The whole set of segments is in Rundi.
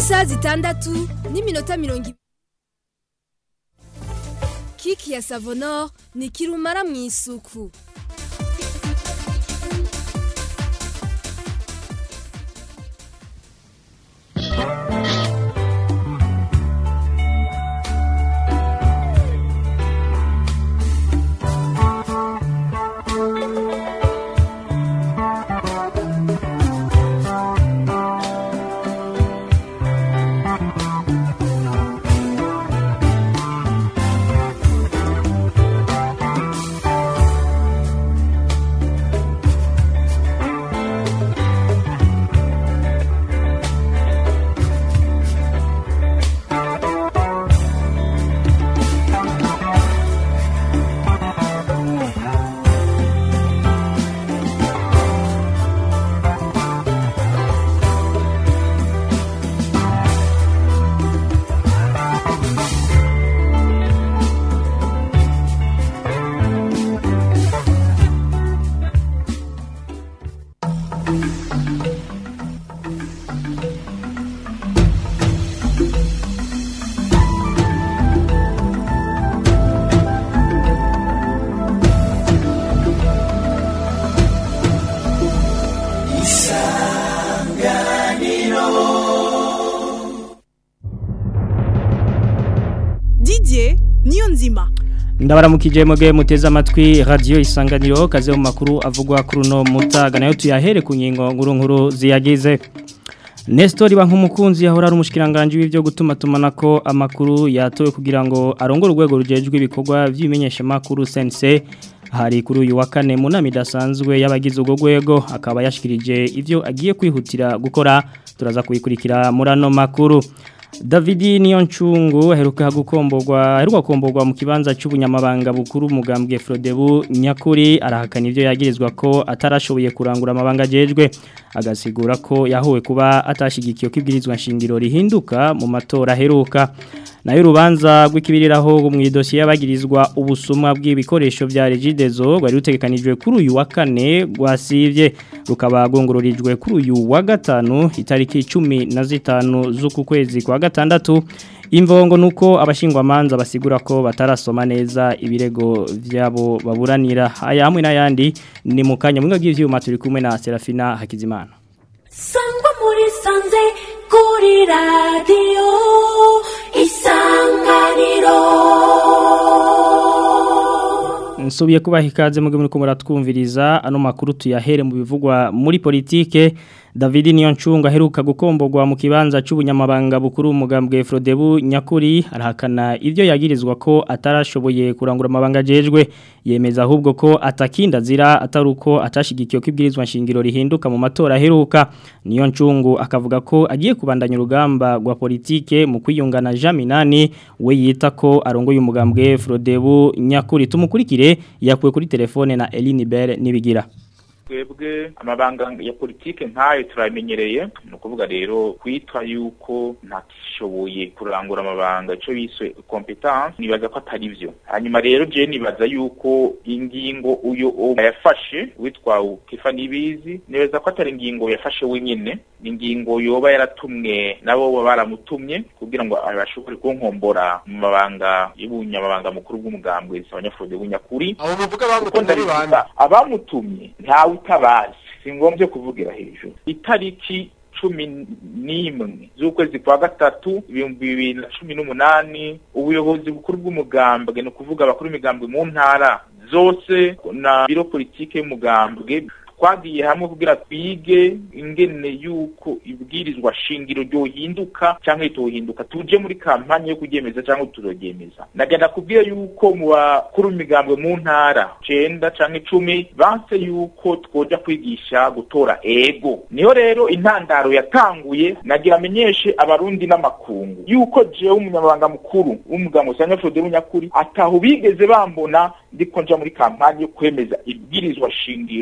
isaha zitandatu n'iminota mirongo ibiri kiki ya savonor ni kirumara mu isuku Didier niyo nzima ndabaramukije muge muteze amatwi radio isanganiro kaze mu makuru avugwa kuri no mutaga nayo tuyahere ku ngingo nkuru nkuru ziyagize Nestor Bankumukunzi yahora ari umushikiranganje w'ivyo gutuma tumanako amakuru yatowe kugira ngo arongore urwego rujejwe ibikorwa vy'imenyesha makuru sense hari kuri uyu wa kane mu nama idasanzwe y'abagize ubwo rwego akaba yashikirije ivyo agiye kwihutira gukora turaza kubikurikira muri ano makuru Davidi Niyoncungu aheruka gukomborwa aheruka komborwa mu kibanza cy'ubunyamabanga bukuru umugambwe Frodebu nyakuri arahakana ivyo yagirizwa ko atarashoboye kurangura amabanga jejwe agasigura ko yahuwe kuba atashigikiye kwibwirizwa nshingiro rihinduka mu matora aheruka nayo urubanza rw'ikibiriraho mu idosiye y'abagirizwa ubusumwa bw'ibikoresho bya Regidezo rwari rutegekanijwe kuri uyu wa kane rwasivye rukaba gongororijwe kuri uyu wa gatanu itariki 15 z'uku kwezi kwa gatandatu imvongo nuko abashingwamanza basigura ko batarasoma neza ibirego vyabo baburanira aya hamwe n'ayandi ni mu kanya mwinga bw'ivyuma turi kumwe na Serafina Hakizimana sangwa muri sanze kuri radiyo isanganiro nsubiye kubaha ikaze muge muri ko muratwumviriza ano makuru tuyahere mu bivugwa muri politike David Niyoncunga aheruka gukomborwa mu kibanza cy'ubunyamabanga bukuru umugambwe Frodebu nyakuri arahakana ivyo yagirizwa ko atarashoboye kurangura amabanga jejwe yemeza ahubwo ko atakinda zira ataruko atashigikiye kwibwirizwa nshingiro rihinduka mu matora aheruka Niyoncungu akavuga ko agiye kubandanya urugamba rwa politike mu kwiyungana Jaminani we yita ko arongoye umugambwe Frodebu nyakuri tumukurikire yakuwe kuri telefone na Eline Bere nibigira twebwe amabanga ya politike nkayo turamenyereye ni ukuvuga rero kwitwa yuko ntakishoboye kurangura amabanga icyo biswe competence nibaza ko atari byo hanyuma rero je nibaza yuko ingingo uyo yafashe witwa Kifa Nibizi nibaza ko atari ingingo yafashe wenyine ingingo yoba yaratumwe nabo baramutumye kugira ngo abashobore kunkombora mu mabanga y'ubunyamabanga mukuru bw'umugambwe abanyafurode bunyakuri abo muvuga bamutumye ari bande abamutumye ntawe utabazi si ngombwa kuvugira hejuru itariki cumi n'imwe z'ukwezi kwa gatatu ibihumbi bibiri na cumi n'umunani ubuyobozi bukuru bw'umugambwe ni ukuvuga abakuru imigambwe mu ntara zose na biro politike y'umugambwe twagiye hamwe kugira twige ingene yuko ibwirizwa shingiro ryohinduka cyangwa ritohinduka tuje muri kampanye yo kuryemeza cyangwa turogyemeza nagenda kubwira yuko mu bakuru imigambwe mu ntara cenda cyangwa icumi banse yuko twoja kwigisha gutora ego niyo rero intandaro yatanguye nagira amenyeshe abarundi n'amakungu yuko jewe umunyamabanga mukuru w'umugambwe cyangwa Frode Munyakuri ataho bigeze bambona ndiko nja muri kampanye yo kwemeza ibwirizwa shingiro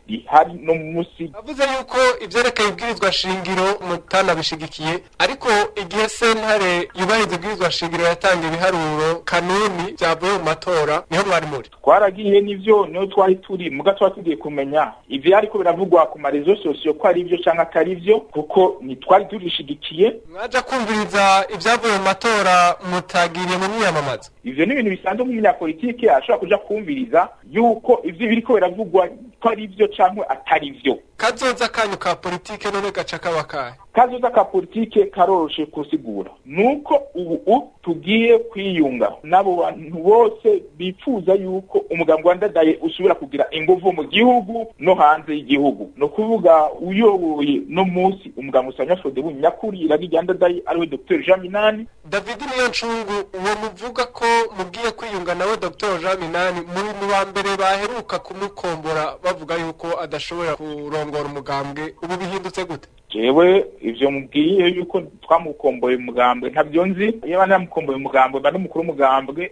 rihari no munsi avuze yuko ivyerekeye ibwirizwa shingiro mutanabishigikiye ariko igihe sentare yubahiriza ibwirizwa shingiro yatanga ibiharuro kanuni vyavuye mu matora niho mwari muri twaragiye n'ivyo niho twari turi muga twari tugiye kumenya ivyo ariko biravugwa ku marezo sosiyo ko ari ivyo canke atari vyo kuko ntitwari turishigikiye mwaja kumviriza ivyavuye mu matora mutagiriye mu myamamazo ivyo ni ibintu bisanzwe nk'umunyapolitike ashobora kuja kumviriza yuko ivyo biriko biravugwa ko ari vyo canke atari vyo kazoza kanyu ka politike none gaca kaba kahe kazoza ka politike karoroshe kusigura nuko ubu tugiye kwiyunga n'abo bantu bose bifuza yuko umugambi wa ndadaye usubira kugira inguvu mu gihugu no hanze y'igihugu no kuvuga uyoboye no munsi umugambi usanya Frodebu nyakuri iragi rya ndadaye ariwe Dr Jean Minani David niyo ncungu uwo muvuga ko mugiye kwiyunga nawe Dr Jean Minani muri mu ba mbere baheruka kumukombora bavuga yuko adashobora kurongora umugambwe ubu bihindutse gute jewe ivyo mubwiye yuko twamukomboye umugambwe ntabyo nzi iyo bana namukomboye umugambwe bari mukuru umugambwe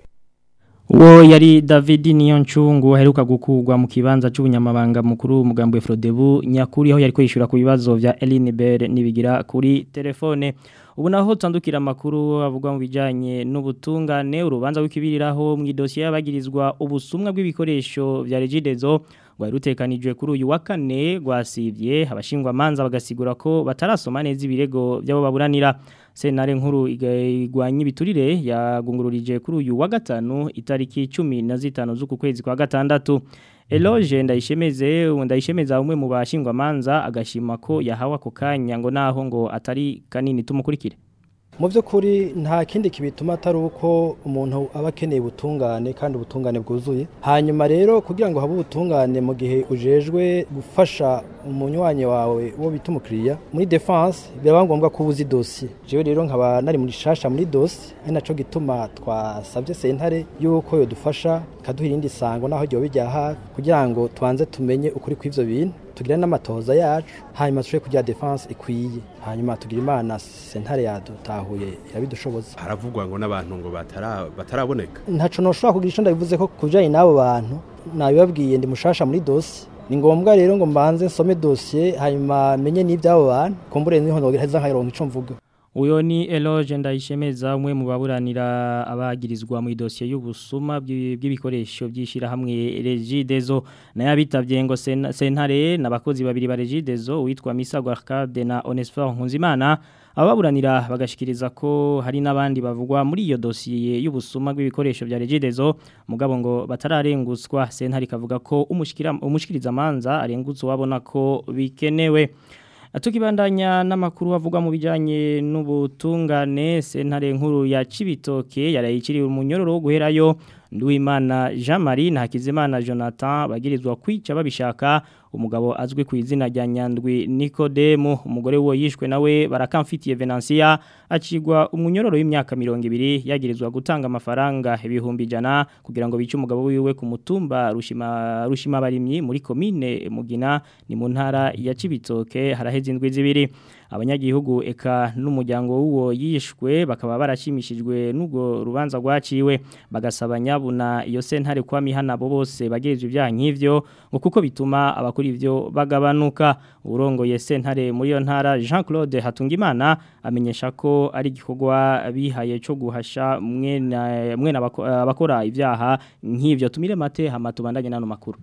uwo yari David Niyoncungu aheruka gukugwa mu kibanza c'ubunyamabanga mukuru umugambwe Frodebu nyakuri aho yari kwishura ku bibazo vya Elinibert nibigira kuri telefone ubu naho tandukira amakuru avugwa mu bijanye n'ubutungane urubanza rw'ikibiriraho mu idosiye y'abagirizwa ubusumwa bw'ibikoresho vya Regidezo rwari rutekanijwe kuri uyu wa kane rwasivye abashingwa manza bagasigura ko batarasoma neza ibirego by'abo baburanira senare nkuru igwanya ibiturire yagungururije kuri uyu wa gatanu itariki 15 z'uku kwezi kwa gatandatu Eloge ndayishemeze ndayishemeza umwe mu bashingwa manza agashima ko yahawa ako kanya ngo naho ngo atari kanini tumukurikire mu by'ukuri nta kindi kibituma atari uko umuntu aba akeneye ubutungane kandi ubutungane bwuzuye hanyuma rero kugira ngo habe ubutungane mu gihe ujejwe gufasha umunywanyi wawe uwo bita umukiriya muri defense biraba ngombwa ko ubuzi dosiye jewe rero nkaba nari muri shasha muri dosiye ari naco gituma twasabye sentare yuko yodufasha ikaduha irindi sango naho ryoba bijya hafi kugira ngo tubanze tumenye ukuri kw'ivyo bintu tugire n'amatohoza yacu hanyuma tushobore kugira defense ikwiye hanyuma tugira imana sentare yadutahuye irabidushoboza haravugwa ngo n'abantu ngo batara bataraboneka ntaco noshobora kugira ico ndabivuze ko kujanye n'abo bantu nabibabwiye ndi mushasha muri dosi ni ngombwa rero ngo mbanze nsome dosiye hanyuma menye n'iby'abo bantu kumbure niho nogereza nkayironka ico mvuga Uyo ni Eloge ndayishemeza umwe mu baburanira abagirizwa mu idosiye y'ubusuma bw'ibikoresho byishira hamwe Regidezo na yabitavye ngo sentare nabakozi babiri ba Regidezo witwa Misago Arcade na Onesphore Nkunzimana ababuranira bagashikiriza ko hari n'abandi bavugwa muri iyo dosiye y'ubusuma bw'ibikoresho bya Regidezo mugabo ngo batararenguswa sentare kavuga ko umushikira umushikiriza manza arengutse wabona ko bikenewe Atukibandanya n'amakuru avugwa mu bijanye n'ubutungane sentare nkuru ya Cibitoke yarayiciriwe umunyororo wo guherayo Nduwimana Jean Marie na Hakizimana Jonathan bagirizwa kwica babishaka umugabo azwi ku izina rya Nyandwi Nicodemo umugore wo yishwe nawe barakamfitiye Venancia acigwa umunyororo w'imyaka 200 yagirizwa gutanga amafaranga ibihumbi jana kugira ngo bice umugabo wiwe ku mutumba rushima rushima barimyi muri commune Mugina ni mu ntara ya Cibitoke haraheze indwi zibiri abanyagihugu eka n'umuryango w'uwo yishwe bakaba barashimishijwe n'ubwo rubanza rwaciwe bagasaba nyabuna iyo sentare kwa mihana bo bose bagejeje ibyaha nk'ivyo ngo kuko bituma abakora ivyo bagabanuka urongoye sentare muri yo ntara Jean Claude Hatungimana amenyesha ko ari igikorwa bihaye cyo guhasha mwene mwene abakora ibyaha nk'ivyo tumire mate hama tubandanye nano makuru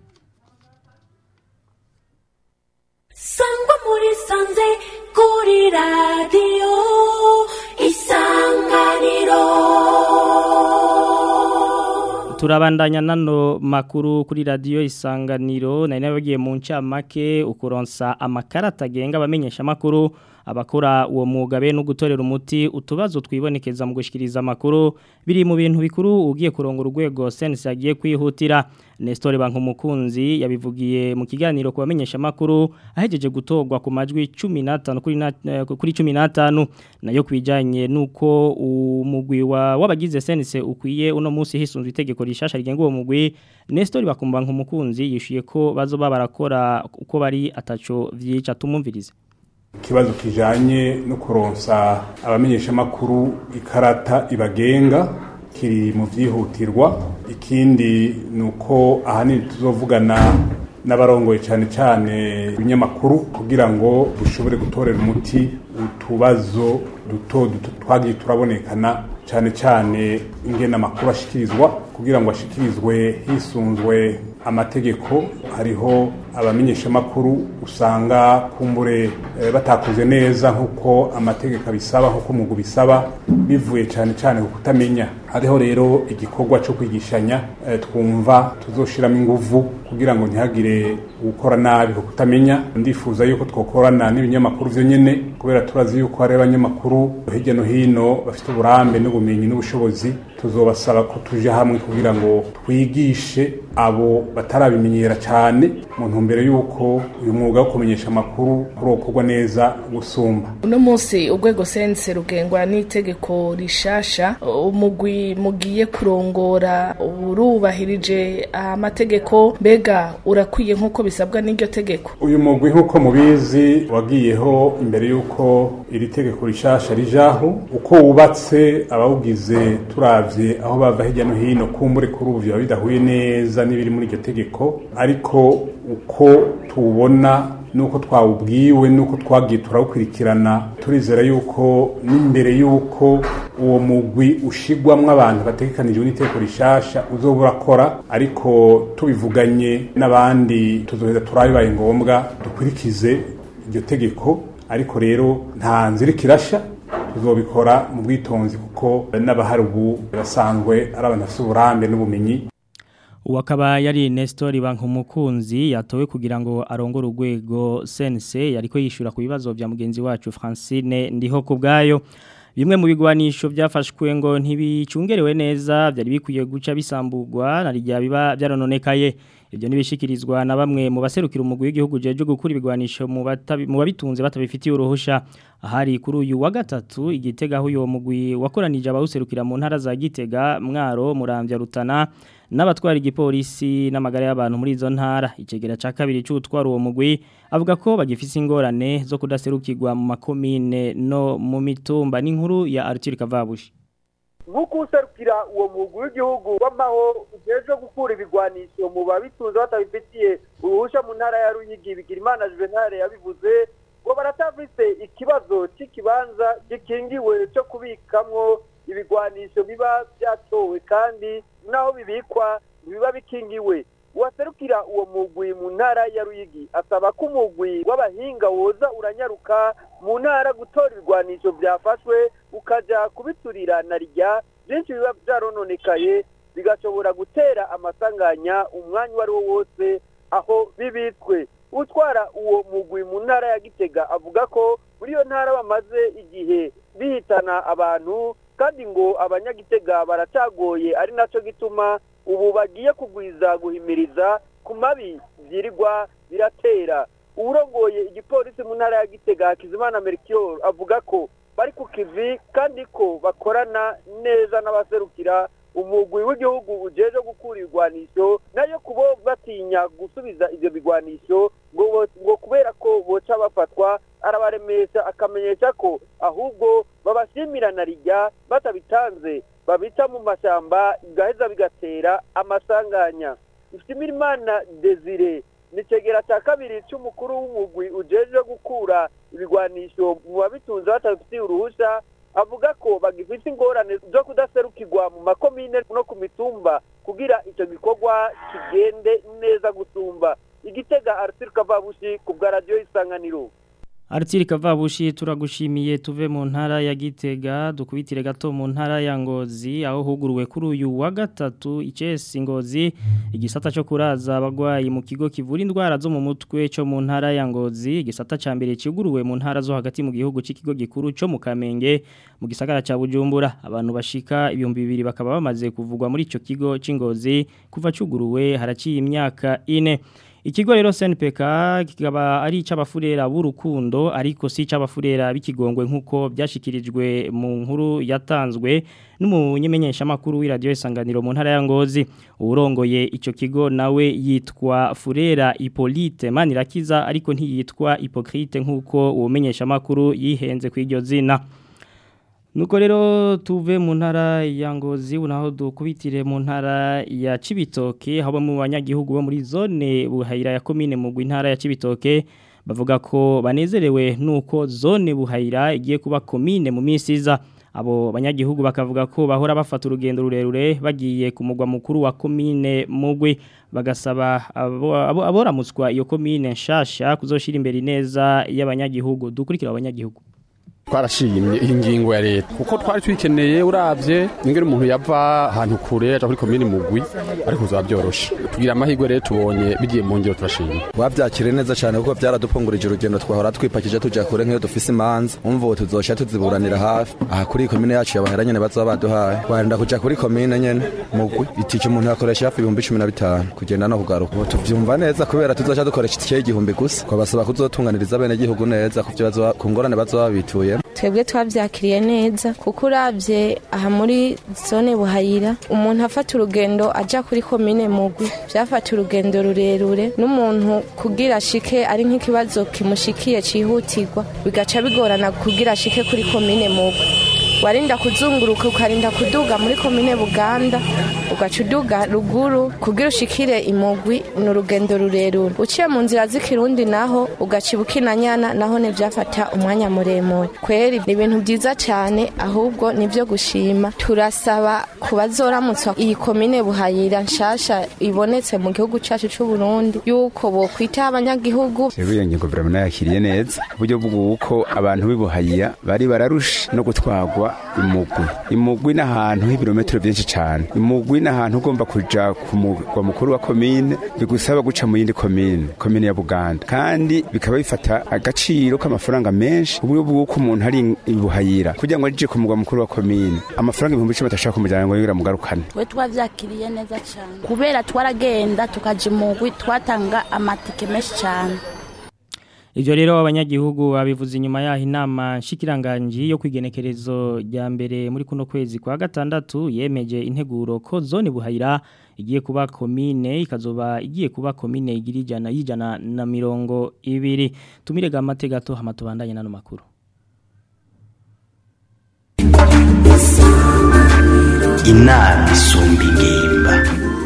sangwa muri sanze kuri radiyo isanganiro turabandanya nano makuru kuri radio isanganiro nari nabagiye mu ncamake ukuronsa amakarata agenga abamenyesha makuru abakora uwo mwuga be no gutorera umuti utubazo twibonekeza mu gushikiriza amakuru biri mu bintu bikuru ugiye kurongora urwego sense yagiye kwihutira Nestor Bankumukunzi yabivugiye mu kiganiro kubamenyesha makuru ahejeje gutogwa ku majwi 15 kuri na, kuri 15 nayo kwijanye nuko umugwi wa wabagize sense ukwiye uno munsi hisunzwe itegeko rishasha rigenga uwo mugwi Nestor Bakumba nkumukunzi yishuye ko bazoba barakora uko bari ataco vyica tumumvirize ikibazo kijanye no kuronsa abamenyesha makuru ikarata ibagenga kiri mu byihutirwa ikindi nuko ahanini tuzovugana n'abarongoye cyane cyane ibinyamakuru kugira ngo dushobore gutorera umuti utubazo duto duto twagiye turabonekana cyane cyane ingena amakuru ashikirizwa kugira ngo ashikirizwe hisunzwe amategeko hariho abamenyeshamakuru usanga kumbure eh, batakoze neza nk'uko amategeko abisaba nk'uko umugu bisaba bivuye cyane cyane ku kutamenya hariho rero igikorwa cyo kwigishanya eh, twumva tuzoshiramo inguvu kugira ngo ntihagire gukora nabi ku kutamenya ndifuza yuko twokorana n'ibinyamakuru vyo nyene kubera turazi yuko hari abanyamakuru hirya no hino bafite uburambe n'ubumenyi n'ubushobozi tuzobasaba ko tuje hamwe kugira ngo twigishe abo batarabimenyera cyane mu ntumbero y'uko uyu mwuga wo kumenyesha amakuru urokorwa neza gusumba uno munsi urwego sense rugengwa n'itegeko rishasha umugwi mugiye kurongora urubahirije amategeko mbega urakwiye nk'uko bisabwa n'iryo tegeko uyu mugwi nk'uko mubizi wagiyeho imbere y'uko iri tegeko rishasha rijaho uko wubatse abawugize turavye aho bava hirya no hino kumbure kuri ubu biba bidahuye neza n'ibiri muri iryo tegeko ariko uko tuwubona nuko twawubwiwe nuko twagiye turawukurikirana turizera yuko n'imbere yuko uwo mugwi ushigwamwo abantu bategekanijwe n'iteko rishasha uzoba urakora ariko tubivuganye n'abandi tuzoheza turabibaye ngombwa dukurikize iryo tegeko ariko rero nta nzira ikirasha tuzobikora mu bwitonzi kuko n'abahari ubu basanzwe ari abantu bafite uburambe n'ubumenyi Uwakaba yari Nestor Bankumukunzi yatowe kugira ngo arongore urwego sense yariko yishura ku bibazo bya mugenzi wacu Francine ndiho kubgayo bimwe mu bigwanisho byafashwe ngo ntibicungerewe neza byari bikwiye guca bisambugwa narijya biba byarononekaye ibyo nibishikirizwa na bamwe mu baserukira umugwi w'igihugu jeje gukura ibigwanisho mu batabi mu babitunze batabifitiye uruhusha ahari kuri uyu wa gatatu igitega aho uyo mugwi wakoranije abawuserukira mu ntara za Gitega Mwaro Muramvya Rutana n'abatwara igipolisi n'amagara y'abantu muri izo ntara icegera ca kabiri c'utwara uwo mugwi avuga ko bagifise ingorane zo kudaserukirwa mu makomine no mu mitumba n'inkuru ya Arthur Kavabushi nk'uko userukira uwo mugwi w'igihugu w'amaho ujejwe gukura ibigwanisho mu babitunze batabifitiye uruhusha mu ntara ya Ruyigi Bigirimana Juvenal yabivuze ngo baratavise ikibazo cy'ikibanza gikingiwe cyo kubikamwo ibigwanisho biba byatowe kandi naho bibikwa biba bikingiwe uwaserukira uwo mugwi mu ntara ya Ruyigi asaba ko umugwi w'abahinga woza uranyaruka mu ntara gutora ibigwanisho byafashwe ukaja kubiturira na rya byinshi biba byarononekaye bigashobora gutera amasanganya umwanya uwo ari wo wose aho bibitswe utwara uwo mugwi mu ntara ya Gitega avuga ko muri iyo ntara bamaze igihe bihitana abantu kandi ngo abanyagitega baracagoye ari naco gituma ubu bagiye kugwiza guhimiriza ku mabi byirirwa biratera uburongoye igipolisi mu ntara ya Gitega Hakizimana Melchior avuga ko bari ku kivi kandi ko bakorana neza n'abaserukira umugwi w'igihugu ujeje gukura ibigwanisho nayo kubo batinya gusubiza ivyo bigwanisho ngo ngo kubera ko boca bafatwa arabaremesha akamenyesha ko ahubwo babashimira na rijya batabitanze babita mu mashamba gaheza bigatera amasanganya Ifitimirimana Desire ni cegera cya kabiri cy'umukuru w'umugwi ujeje gukura ibigwanisho mu babitunze batabifitiye uruhusha avuga ko bagifite ingorane zo kudaserukirwa mu makomine no ku mitumba kugira icyo gikorwa kigende neza gusumba igitega Arthur Kavabushi ku bwa radio isanganiro Artiri Kavabushi turagushimiye tuve mu ntara ya Gitega dukubitire gato mu ntara ya Ngozi aho huguruwe kuri uyu wa gatatu icesi Ngozi igisata cyo kuraza abagwayi mu kigo kivura indwara zo mu mutwe cyo mu ntara ya Ngozi igisata ca mbere kiguruwe mu ntara zo hagati mu gihugu c'ikigo gikuru cyo mu Kamenge mu gisagara ca Bujumbura abantu bashika ibihumbi bibiri bakaba bamaze kuvugwa muri ico kigo c'Ingozi kuva cuguruwe haraciye imyaka ine Ikigo rero SNPK kikaba ari ic'abafurera b'urukundo ariko si ic'abafurera bikigongwe nkuko byashikirijwe mu nkuru yatanzwe n'umunyemenyesha makuru w'iradio isanganiro mu ntara ya Ngozi urongoye ico kigo nawe yitwa Furera Hippolyte Manirakiza ariko ntiyitwa Hypocrite nkuko uwo menyesha makuru yihenze kw'iryo zina Nuko rero tuve mu ntara ya Ngozi unaho dukubitire mu ntara ya Cibitoke haba mu banyagihugu bo muri zone buhayira ya commune mu ntara ya Cibitoke bavuga ko banezerewe nuko zone buhayira igiye kuba commune mu minsi iza abo banyagihugu bakavuga ko bahora bafata urugendo rurerure bagiye ku mugwa mukuru wa commune mugwi bagasaba abo- abo- aboramutswa iyo commune nshasha kuzoshira imbere neza y'abanyagihugu dukurikira abanyagihugu twarashimye iyi ngingo ya leta kuko twari twikeneye uravye ingene umuntu yava ahantu kure aja kuri komini mugwi ariko uzaba byoroshe tugira amahirwe rero tubonye bigiye mu ngiro turashimye wabyakire neza cyane kuko byaradupfungurije urugendo twahora twipakije tujya kure nk'iyo dufise imanza umva ubu tuzosha tuziburanira hafi aha kuri iyi komine yacu yabahera nyene bazoba baduhaye wenda kuja kuri komine nyene mugwi itike umuntu yakoresha hafi ibihumbi cumi na bitanu kugenda no kugaruka ubu tuvyumva neza kubera tuzoca dukoresha itike y'igihumbi gusa twabasaba kuzotunganiriza bene gihugu neza ku vyo bazoba- ku ngorane bazoba babituyemo twebwe twabyakiriye neza kuko urabye aha muri zone buhayira umuntu afata urugendo ajya kuri komine mugwi byafata urugendo rurerure n'umuntu kugira ashike ari nk'ikibazo kimushikiye cyihutirwa bigaca bigorana kugira ashike kuri komine mugwi warinda kuzunguruka ukarinda kuduga muri komine buganda ugaca uduga ruguru kugira ushikire imugwi ni urugendo rurerure uciye mu nzira z'ikirundi naho ugaca ibukinanyana naho ntibyafata umwanya muremure kweri ni ibintu byiza cyane ahubwo ni byo gushima turasaba ku bazoramutswa iyi komine buhayira nshasha ibonetse mu gihugu cyacu cy'u Burundi yuko bokwitaho abanyagihugu rero iyo ngingo vraiment nayakiriye neza uburyo bw'uko abantu bibuhayira bari bararusha no gutwagwa imugwi imugwi n'ahantu h'ibirometero byinshi cyane imugwi n'ahantu ugomba kuja ku mugwa mukuru wa komine bigusaba guca mu yindi komine komine ya buganda kandi bikaba bifata agaciro k'amafaranga menshi uburyo bw'uko umuntu ari ibuhayira kugira ngo aje ku mugwa mukuru wa komine amafaranga ibihumbi icumi atashaka kumujyana ngo yongere amugarukane we twabyakiriye neza cyane kubera twaragenda tukaja imugwi twatanga amatike menshi cyane Ivyo rero abanyagihugu babivuze inyuma yaho inama nshikiranganji yo kwigenekerezo rya mbere muri kuno kwezi kwa gatandatu yemeje integuro ko zone buhayira igiye kuba komine ikazoba igiye kuba komine igira ijana y'ijana na mirongo ibiri tumirega amategato hama tubandanye nano makuru inama isumba ingimba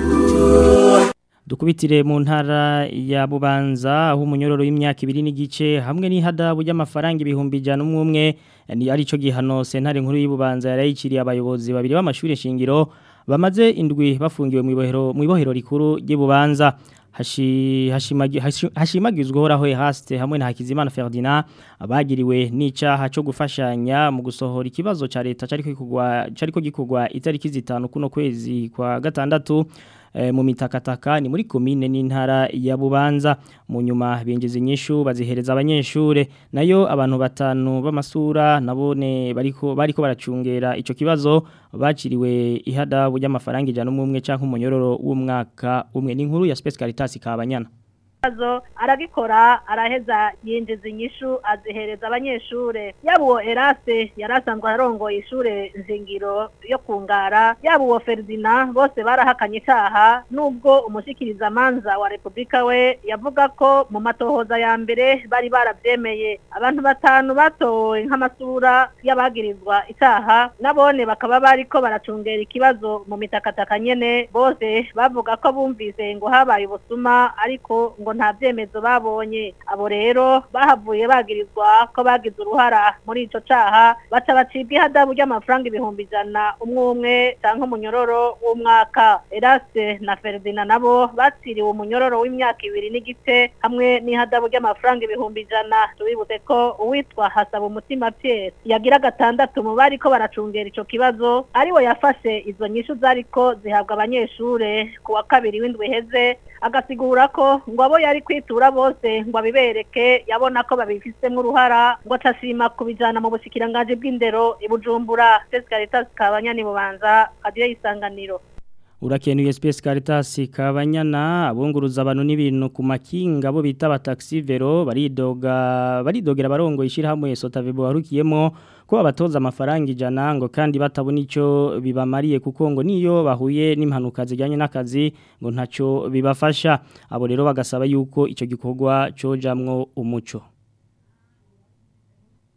Dukubitire mu ntara ya Bubanza aho umunyororo w'imyaka ibiri n'igice hamwe n'ihadabu y'amafaranga ibihumbi ijana umwe umwe ni arico gihano sentare nkuru y'Ibubanza yarayiciriye abayobozi babiri b'amashuri shingiro bamaze indwi bafungiwe mu ibohero mu ibohero rikuru ry'Ibubanza hashi hashimagi hashi- hashimagizwe horaho haste hamwe na Hakizimana Ferdinand abagiriwe n'icaha cyo gufashanya mu gusohora ikibazo ca leta cari kugwa cari ko gikugwa itariki zitanu kuno kwezi kwa gatandatu eh, mu mitakataka ni muri komine n'intara ya Bubanza mu nyuma binjiza inyishu bazihereza abanyeshure nayo abantu batanu b'amasura nabone bariko bariko baracungera ico kibazo baciriwe ihadabu y'amafaranga ijana umwe canke umunyororo w'umwaka umwe n'inkuru ya Space Caritas kabanyana kibazo aragikora araheza yinjiza inyishu azihereza abanyeshure yaba uwo erase yari asanzwe arongoye ishure nzingiro yo kungara yaba uwo feridina bose barahakanye icyaha nubwo umushyikirizamanza wa repubulika we yavuga ko mu matohoza ya mbere bari barabyemeye abantu batanu batowe nk'amasura y'abagirizwa icyaha nabone bakaba bariko baracungera ikibazo mu mitakataka nyene bose bavuga ko bumvise ngo habaye ubusuma ariko ngo nta byemezo babonye abo rero bahavuye bagirizwa ko bagize uruhara muri ico caha baca bacibwa ihadabu ry'amafaranga ibihumbi ijana umwe umwe canke umunyororo w'umwaka erase na feridina nabo baciriwe umunyororo w'imyaka ibiri n'igice hamwe n'ihadabu ry'amafaranga ibihumbi ijana tubibutse ko uwitwa hasaba umutima pierre yagira gatandatu mu bariko baracungera ico kibazo ariwe yafashe izo nyishu zariko zihabwa abanyeshure ku wa kabiri w'indwi iheze agasigura ko ngo abo yari kwitura bose ngo abibereke yabona ko babifisemo uruhara ngo acashima kubijana mu bushikiranganji bw'indero i Bujumbura Space Caritas kabanyani bubanza kadiyo isanganiro Urakenuye Space Caritas kabanyana abunguruza abantu n'ibintu ku makinga bo bita ba taxi vero baridoga baridogera barongo ishira hamwe Sotavebo warukiyemo ko abatoza amafaranga ijana ngo kandi batabona ico bibamariye kuko ngo niyo bahuye n'impanuka zijyanye n'akazi ngo ntaco bibafasha abo rero bagasaba yuko ico gikorwa cojamwo umuco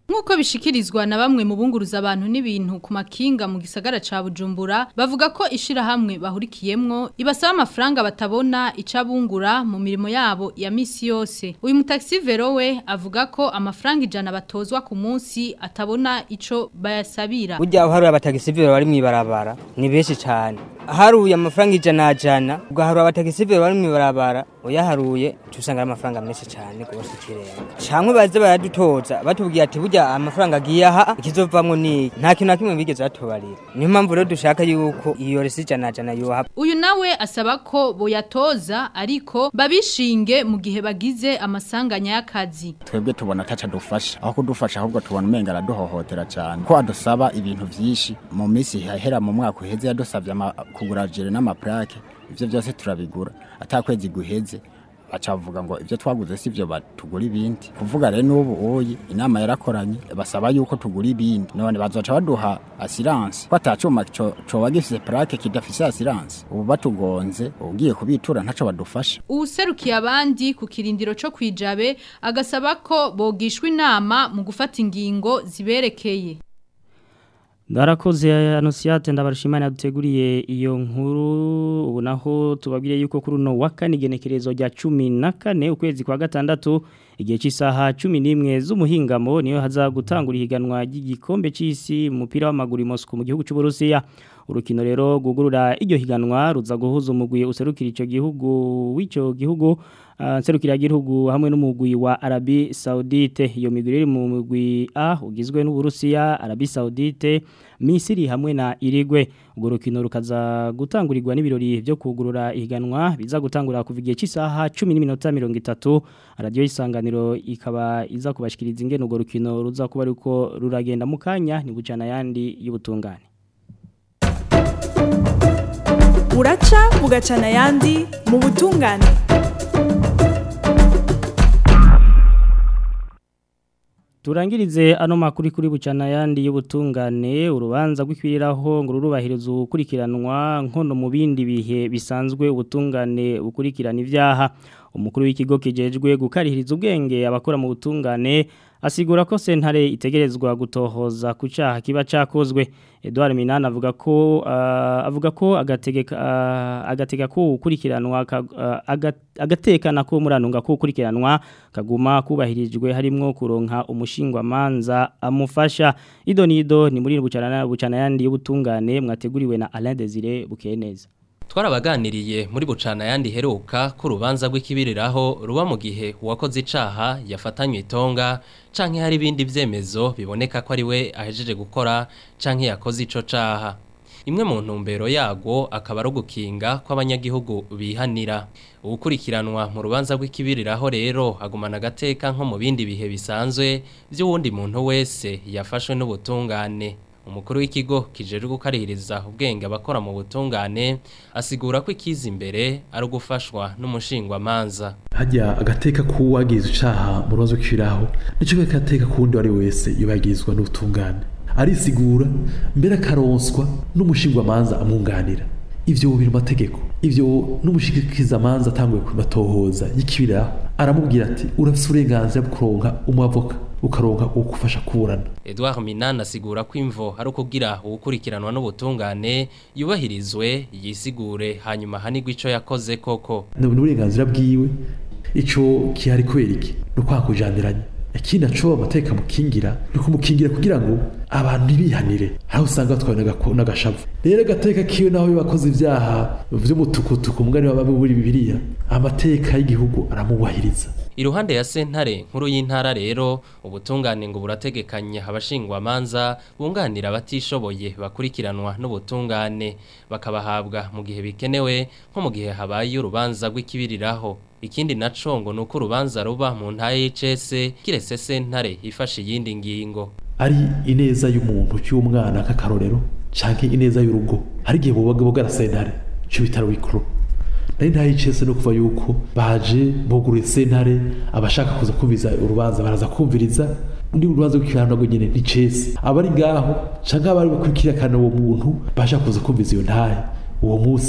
Nk'uko bishikirizwa na bamwe mu bunguruza abantu n'ibintu ku makinga mu gisagara ca Bujumbura bavuga ko ishirahamwe bahurikiyemwo ibasaba amafaranga batabona icabungura mu mirimo yabo ya misi yose. Uyu mutaxi vero we avuga ko amafaranga ijana batozwa ku munsi atabona ico bayasabira. burya aho hari abatagisivire bari mw'ibarabara ni benshi cyane haruye amafaranga ijana jana ugaharura abatagisivire bari mw'ibarabara uyaharuye tusanga ari amafaranga menshi cyane rwose ikirenga cyangwa baze baradutoza batubwiye ati burya amafaranga agiye aha ikizovamwo ni iki." nta kintu na kimwe bigeze batubarira niyo mpamvu rero dushaka yuko iyo resi ijana jana yoha Uyu nawe asaba ko boyatoza ariko babishinge mu gihe bagize amasanganya y'akazi. twebwe tubona ataca dufasha aho kudufasha ahubwo tubona umenga araduhohotera cyane ko adusaba ibintu byinshi mu minsi hahera mu mwaka uheze yadusabye ama- kugura jere n'amaplake ivyo byose turabigura atakwezi guheze baca bavuga ngo ibyo twaguze si byo batugura ibindi kuvuga rero n'ubu uyi inama yarakoranye basaba yuko tugura ibindi none bazoca baduha asiranse ko atacuma co- coba gifise plake kidafise asiranse ubu batugonze ugiye kubitura ntaco badufasha Uwuserukiye abandi ku kirindiro co kwijabe agasaba ko bogishwa inama mu gufata ingingo ziberekeye. Ndarakoze Anosiate ndabarishimana yaduteguriye iyo nkuru ubu naho tubabwire yuko kuri uno wa kane igenekerezo rya 14 ukwezi kwa gatandatu igihe cy'isaha 11 z'umuhingamo niyo haza gutangura ihiganwa ry'igikombe cy'isi mu mupira w'amaguru i Moscow mu gihugu cy'u Burusiya urukino rero gugurura iryo higanwa ruza guhuza umugwi userukira ico gihugu w'ico gihugu uh, serukira gihugu hamwe n'umugwi wa Arabi Saudite iyo migwi iri mu mugwi A ugizwe n'Uburusiya Arabi Saudite Misiri hamwe na Irigwe ubwo rukino rukaza gutangurirwa n'ibirori byo kugurura ihiganwa biza gutangura kuva igihe cy'isaha 10:30 radio isanganiro ikaba iza kubashikiriza ingene ubwo rukino ruza kuba ariko ruragenda mu kanya ni bucana yandi y'ubutungane buraca bugacana ayandi mu butungane Turangirize ano makuru kuri bucana yandi y'ubutungane urubanza rw'ikwiriraho ngo rurubahiriza ukurikiranwa nkono mu bindi bihe bisanzwe ubutungane bukurikirana ivyaha umukuru w'ikigo kijejwe gukarihiriza ubwenge abakora mu butungane asigura ko sentare itegerezwa gutohoza ku cyaha kiba cyakozwe Edouard Minani avuga ko uh, avuga ko agategeka uh, agatega ko ukurikiranwa uh, agatekana ko muranunga ko ukurikiranwa kaguma kubahirijwe harimo kuronka umushingwa manza amufasha ido nido ni muri bucana bucana yandi y'ubutungane mwateguriwe na Alain Desire Bukeneza twarabaganiriye muri bucana yandi heruka ku rubanza rw'ikibiriraho ruba mu gihe uwakoze icaha yafatanywe itonga canke hari ibindi vyemezo biboneka ko ari we ahejeje gukora canke yakoze ico caha imwe mu ntumbero yago akaba ari ugukinga kw'abanyagihugu bihanira ukurikiranwa mu rubanza rw'ikibiriraho rero agumana agateka nko mu bindi bihe bisanzwe by'uwundi muntu wese yafashwe n'ubutungane umukuru w'ikigo kijejwe gukarihiriza ubwenge abakora mu butungane asigura ko ikiza imbere ari ugufashwa n'umushingwamanza hajya agateka k'uwagize icaha mu rubanza rw'ikibiriraho nicyo gateka k'uwundi ari wese yubagizwa n'ubutungane arisigura mbere akaronswa n'umushingwamanza amwunganira ivyo biri mu mategeko ivyo n'umushikizamanza atanguye kubatohoza y'ikibiriraho aramubwira ati urafise uburenganzira bwo kuronka umwavoka ukaronka ugufasha kuburana Edouard Minana asigura ko imvo ari ukugira ubukurikiranwa n'ubutungane yubahirizwe yisigure hanyuma hanigwa ico yakoze koko ni uburenganzira bwiwe ico kihari kubera iki ni ukwakujaniranya ikindi naco amateka mukingira ni kumukingira kugira ngo abantu ntibihanire aho usanga batwawe n'agashavu rero agateka kiwe naho bakoze ivyaha vy'umutukutuku mugani w'ababi buri bibiliya amateka y'igihugu aramubahiriza Iruhande ya sentare nkuru y'intara rero ubutungane ngo burategekanya abashingwamanza bunganira abatishoboye bakurikiranwa n'ubutungane bakabahabwa mu gihe bikenewe nko mu gihe habaye urubanza rw'ikibiriraho ikindi naco ngo nuko urubanza ruba mu ntaye y'icese kirese sentare ifashe iyindi ngingo ari ineza y'umuntu cy'umwana k'akarorero canke ineza y'urugo hari igihe bubaga bugara sentare cyo bitaro bikuru nari ntaye icese no kuva yuko baje buguruye sentare abashaka kuza kumviza urubanza baraza kumviriza ndi urubanza rw'ikirano rwo nyene ni cese abari ngaho canke abari bakurikira kana uwo muntu bashaka kuza kumviza iyo ntahe uwo munsi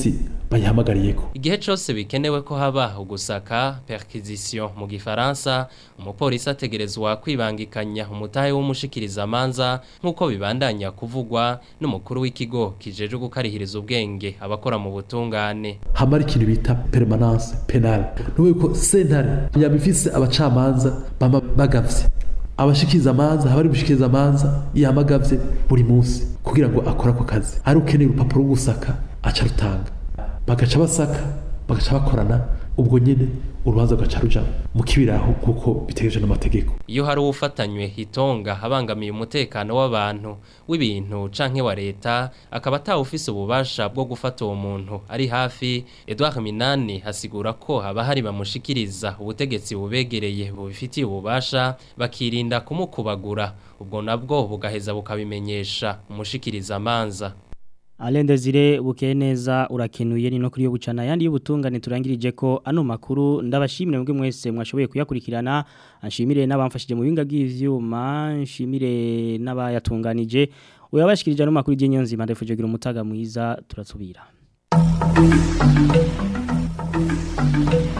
bayihamagariyeko igihe cyose bikenewe ko haba ugusaka perquisition mu gifaransa umupolisi ategerezwa kwibangikanya umutahe w'umushikiriza amanza nk'uko bibandanya kuvugwa n'umukuru w'ikigo kijeje gukarihiriza ubwenge abakora mu butungane hamara ikintu bita permanence penale nuko ko sentare yabifise abacamanza bama bagavye abashikiriza amanza habari gushikiriza amanza yamagavye buri munsi kugira ngo akore ako kazi ari ukeneye urupapuro rwo gusaka aca rutanga bagaca basaka bagaca bakorana ubwo nyine urubanza rugaca ruja mu kibiraho kuko bitegereje n'amategeko iyo hari ufatanywe itonga abangamiye umutekano w'abantu w'ibintu canke wa leta akaba atawufise ububasha bwo gufata uwo muntu ari hafi Edouard Minani hasigura ko haba hari bamushikiriza ubutegetsi bubegereye bubifitiye ububasha bakirinda kumukubagura ubwo nabwo bugaheza bukabimenyesha umushikiriza amanza Alende zire bukeye neza urakenuye ni no kuri yo bucana yandi y'ubutungane turangirije ko ano makuru ndabashimire mwebwe mwese mwashoboye kuyakurikirana anshimire n'abamfashije mu binga bw'ivyuma nshimire n'abayatunganije uyabashikirije no makuru y'inyenzi mandefuje gira umutaga mwiza turatsubira